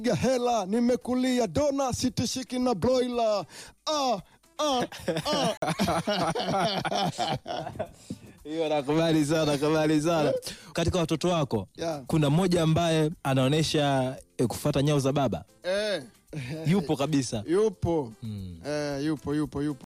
Ga hela nimekulia dona sitishiki na broiler ah, ah, ah. Hiyo nakubali sana, nakubali sana. Katika watoto wako Yeah. kuna mmoja ambaye anaonyesha eh, kufuata nyao za baba, Eh, yupo kabisa. yupo Mm. eh, yupo yupo yupo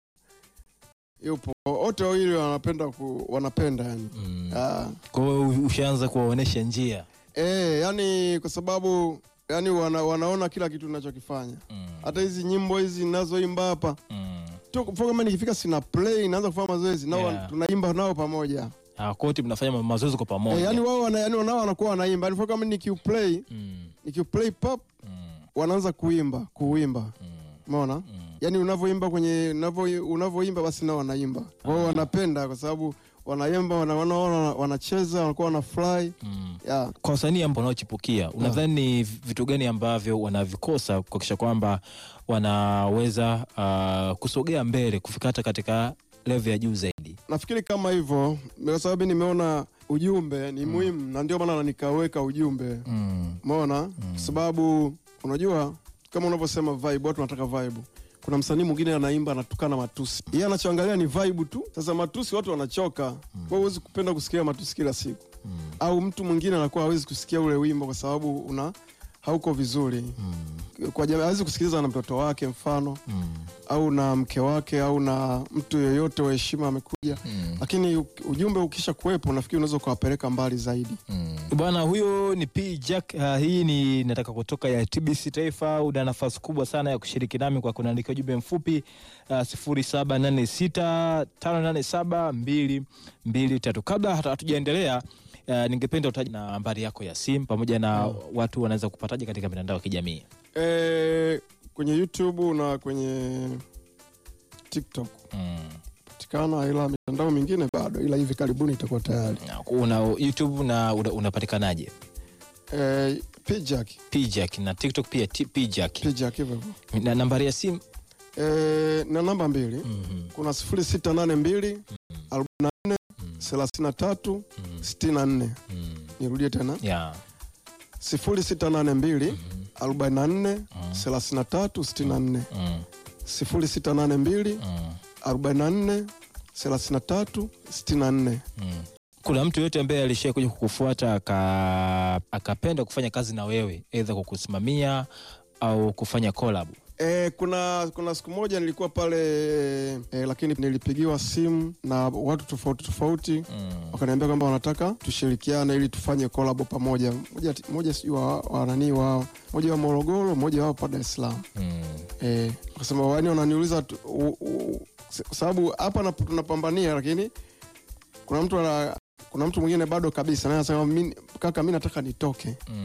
yupo wote wawili wanapenda ku, wanapenda yani Mm. ah. Kwa hiyo ushaanza kuwaonyesha njia. eh, yani kwa sababu yani wana, wanaona kila kitu ninachokifanya Mm. hata hizi nyimbo hizi ninazoimba hapa Mm. tu kwa kama nikifika sina play naanza kufanya mazoezi nao Yeah. tunaimba nao pamoja Ah, kwa wote mnafanya ma- mazoezi kwa pamoja. eh, yani wao wana, yani nao wanakuwa wanaimba yani kama nikiuplay Mm. nikiuplay pop Mm. wanaanza kuimba kuimba Mm. umeona Mm. yani unavyoimba kwenye unavyo- unavyoimba basi nao wanaimba wao wanapenda kwa sababu wanaimba wana- wanaona wanacheza wanakuwa wanafurahi Mm. yeah. Kwa wasanii ambao wanaochipukia unadhani ni vitu gani ambavyo wanavikosa kuhakikisha kwamba wanaweza uh, kusogea mbele kufika hata katika level ya juu zaidi? nafikiri kama hivyo kwa sababu nimeona ujumbe ni muhimu na ndio maana nikaweka ujumbe Mm. umeona kwa sababu unajua kama unavyosema vibe watu wanataka vibe kuna msanii mwingine anaimba anatukana matusi yeye anachoangalia ni vibe tu sasa matusi watu wanachoka kwa hiyo huwezi kupenda kusikia matusi kila siku Mm. au mtu mwingine anakuwa hawezi kusikia ule wimbo kwa sababu una hauko vizuri Mm. kwa jamii hawezi kusikiliza na mtoto wake mfano Mm. au na mke wake au na mtu yoyote wa heshima amekuja Mm. lakini u- ujumbe ukisha kuwepo nafikiri unaweza ukawapeleka mbali zaidi Bwana huyo ni P Jack. Uh, hii ni nataka kutoka ya TBC Taifa. Una nafasi kubwa sana ya kushiriki nami kwa kunaandikia ujumbe mfupi uh, sifuri saba nane sita tano nane saba mbili mbili tatu. Kabla hata hatujaendelea uh, ningependa utaje na nambari yako ya simu pamoja na watu wanaweza kupataje katika mitandao ya kijamii. e, kwenye youtube na kwenye tiktok Mm. patikana ila mitandao mingine bado ila hivi karibuni itakuwa tayari Na Una YouTube na una- unapatikanaje? e, pijak P Jack na TikTok pia T- P Jack. pijak hivyo hivyo Na nambari ya simu e, na namba mbili Mhm. kuna sifuri sita nane mbili arobaini na nne thelathini na tatu sitini na nne Mm. nirudie tena Yeah. sifuri sita nane mbili arobaini na nne thelathini na tatu sitini na nne Mm. sifuri sita nane mbili Mm. arobaini na nne thelathini na tatu sitini na nne Mm. Kuna mtu yoyote ambaye alishia kuja kukufuata aka, akapenda kufanya kazi na wewe aidha kukusimamia au kufanya collab? E, kuna kuna siku moja nilikuwa pale e, lakini nilipigiwa simu na watu tofauti tofauti Mm. wakaniambia kwamba wanataka tushirikiane ili tufanye kolabo pamoja. Moja, moja sijui wa, wa nani wao, moja wa Morogoro, moja wao pa Dar es Salaam. Mm. Eh, wakasema wani wananiuliza tu- u- u- kwa sababu hapa na- tunapambania, lakini kuna mtu ana, kuna mtu mwingine bado kabisa naye anasema "Mi- kaka, mi nataka nitoke Mm.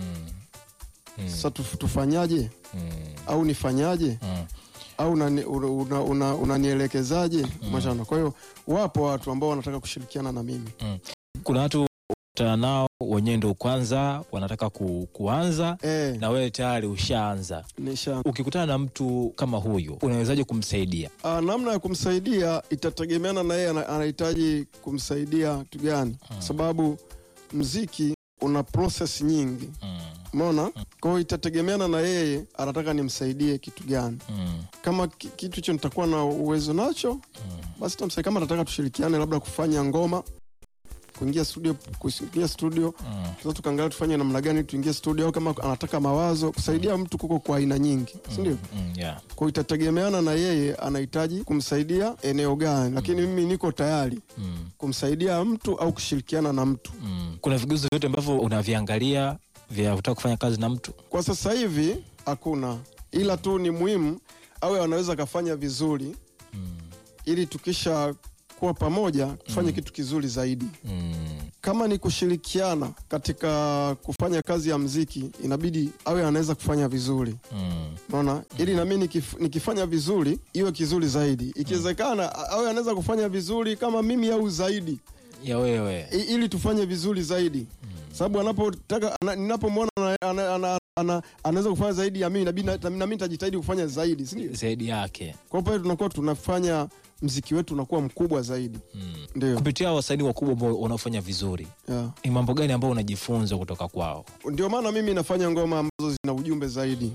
Mm. sasa, tuf- tufanyaje Mm. au nifanyaje Mm. au unanielekezaje una, una, unanielekezaje mashana. Kwa hiyo wapo watu ambao wanataka kushirikiana na mimi Kuna watu kutana nao wenyewe ndo kwanza wanataka ku, kuanza eh, na wewe tayari ushaanza. nisha Ukikutana na mtu kama huyo unawezaje kumsaidia? Ah, namna ya kumsaidia itategemeana na yeye ana- anahitaji kumsaidia kitu gani, kwa sababu mziki una process nyingi, Mm. umeona. Kwa hiyo itategemeana na yeye anataka nimsaidie kitu gani. Mm. Kama ki- kitu hicho nitakuwa na uwezo nacho, basi tamsaidia. Kama nataka tushirikiane, labda kufanya ngoma, kuingia studio, kuingia studio Mm. sasa tukaangalia tufanye namna gani tuingie studio, au kama anataka mawazo, kusaidia mtu kuko kwa aina nyingi, si ndio? Mm. Yeah. Kwa hiyo itategemeana na yeye anahitaji kumsaidia eneo gani, lakini mimi niko tayari Mm. kumsaidia mtu au kushirikiana na mtu. Mm. Kuna vigezo vyote ambavyo unaviangalia vya kutaka kufanya kazi na mtu? Kwa sasa hivi hakuna, ila tu ni muhimu awe anaweza akafanya vizuri, Mm. ili tukisha kuwa pamoja tufanye kitu kizuri zaidi. Mm. Kama ni kushirikiana katika kufanya kazi ya mziki, inabidi awe anaweza kufanya vizuri Mm. Unaona, ili nami nikif, nikifanya vizuri iwe kizuri zaidi. Ikiwezekana a- awe anaweza kufanya vizuri kama mimi au zaidi, ya wewe i, ili tufanye vizuri zaidi, sababu anapotaka ana- ninapomwona ana- ana- ana- ana- anaweza kufanya zaidi ya mimi, inabidi na na mimi nitajitahidi kufanya zaidi, si ndio? zaidi yake Kwa hiyo pale tunakuwa tunafanya mziki wetu unakuwa mkubwa zaidi Mm. ndio kupitia wasanii wakubwa ambao wanaofanya vizuri yeah. ni mambo gani ambao unajifunza kutoka kwao ndio maana mimi nafanya ngoma ambazo zina ujumbe zaidi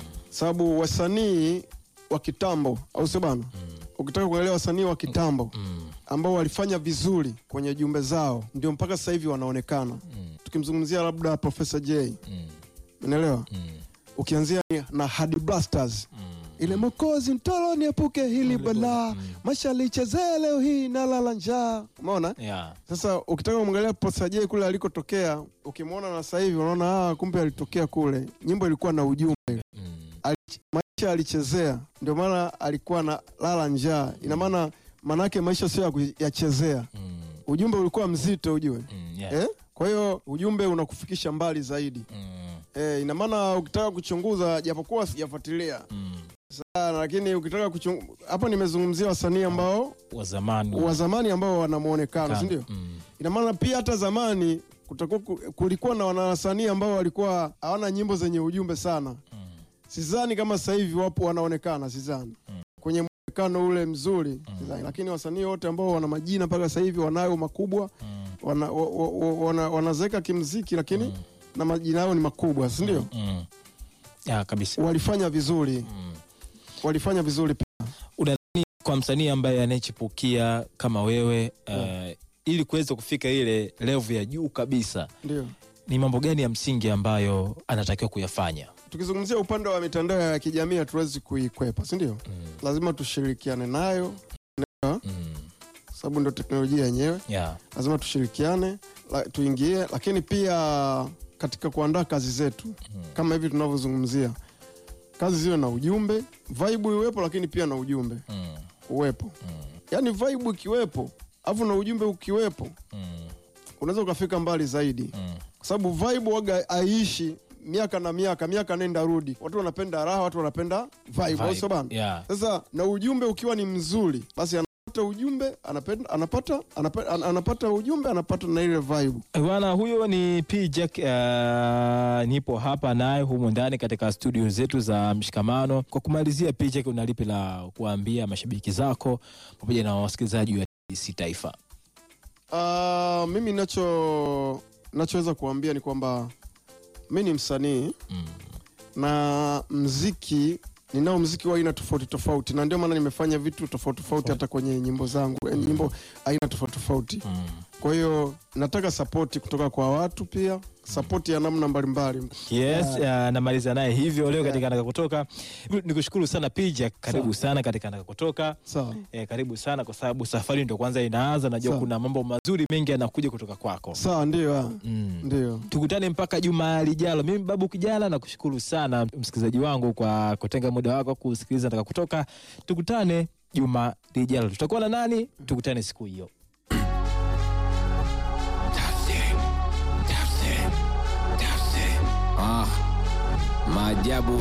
sababu wasanii wa kitambo au sio bana ukitaka kuangalia wasanii wa kitambo mm. ambao walifanya vizuri kwenye jumbe zao ndio mpaka sasa hivi wanaonekana Mm. tukimzungumzia labda Professor J Mm. unaelewa Mm. ukianzia ni- na Hadi Blasters Mm. ile mokozi mtolo niepuke hili balaa maisha lichezee leo hii nalala njaa umeona Yeah. sasa ukitaka kumwangalia Professor J kule alikotokea ukimwona na sasa hivi unaona ah, kumbe alitokea kule nyimbo ilikuwa na ujumbe Mm. Ali- maisha alichezea ndio maana alikuwa na lala njaa ina maana manake maisha sio ya kuyachezea Mm. ujumbe ulikuwa mzito ujue Mm. Yeah. eh? kwa hiyo ujumbe unakufikisha mbali zaidi Mm. eh, ina maana ukitaka kuchunguza japokuwa sijafuatilia Mm. sana lakini ukitaka kuchunguza hapo nimezungumzia wasanii ambao wa zamani wa zamani ambao wana muonekano si ndio Mm. ina maana pia hata zamani kutakuwa ku- kulikuwa na wanawasanii ambao walikuwa hawana nyimbo zenye ujumbe sana Mm. sidhani kama sasa hivi wapo wanaonekana sidhani kwenye muonekano ule mzuri sidhani. lakini wasanii wote ambao wana majina mpaka sasa hivi wanayo makubwa Mm. wana, wa, wa, wa, wana, wanazeeka kimziki lakini na majina yao ni makubwa si ndio Mm. Yeah, kabisa walifanya vizuri Mm. walifanya vizuri pia. unadhani kwa msanii ambaye anayechipukia kama wewe uh, ili kuweza kufika ile levu ya juu kabisa ndio ni mambo gani ya msingi ambayo anatakiwa kuyafanya tukizungumzia upande wa mitandao ya kijamii hatuwezi kuikwepa si ndio mm. lazima tushirikiane nayo Mm. sababu ndio teknolojia yenyewe Yeah. lazima tushirikiane la, tuingie lakini pia katika kuandaa kazi zetu kama hivi tunavyozungumzia kazi ziwe na ujumbe vibe iwepo lakini pia na ujumbe Mm. uwepo Mm. yaani vibe ikiwepo alafu na ujumbe ukiwepo Mm. unaweza ukafika mbali zaidi Mm. kwa sababu vibe waga haiishi miaka na miaka miaka nenda rudi watu wanapenda raha watu wanapenda vibe, au Vibe. sio bana Yeah. sasa na ujumbe ukiwa ni mzuri basi anapata ujumbe anapenda, anapata, anapata, an- anapata ujumbe anapata na ile vibe Bwana huyo ni P Jack. Uh, nipo hapa naye humu ndani katika studio zetu za Mshikamano. Kwa kumalizia, P Jack, una lipi la kuambia mashabiki zako pamoja na wasikilizaji wa TBC Taifa? uh, mimi nacho nachoweza kuambia ni kwamba mi ni msanii Mm. na mziki ninao mziki wa aina tofauti tofauti na ndio maana nimefanya vitu tofauti tofauti hata kwenye nyimbo zangu eh, nyimbo aina tofauti tofauti Mm. kwa hiyo nataka sapoti kutoka kwa watu pia sapoti ya namna mbalimbali Yes, uh, namaliza naye hivyo leo katika Nataka Kutoka. Nikushukuru sana P Jack, karibu sana katika Nataka Kutoka. sawa Eh, karibu sana kwa sababu safari ndio kwanza inaanza. Najua Sawa. kuna mambo mazuri mengi yanakuja kutoka kwako. sawa ndio ah. Mm. ndio tukutane mpaka juma lijalo. Mimi Babu Kijana nakushukuru sana msikilizaji wangu kwa kutenga muda wako kusikiliza Nataka Kutoka. Tukutane juma lijalo. Tutakuwa na nani? Tukutane siku hiyo. Ah, maajabu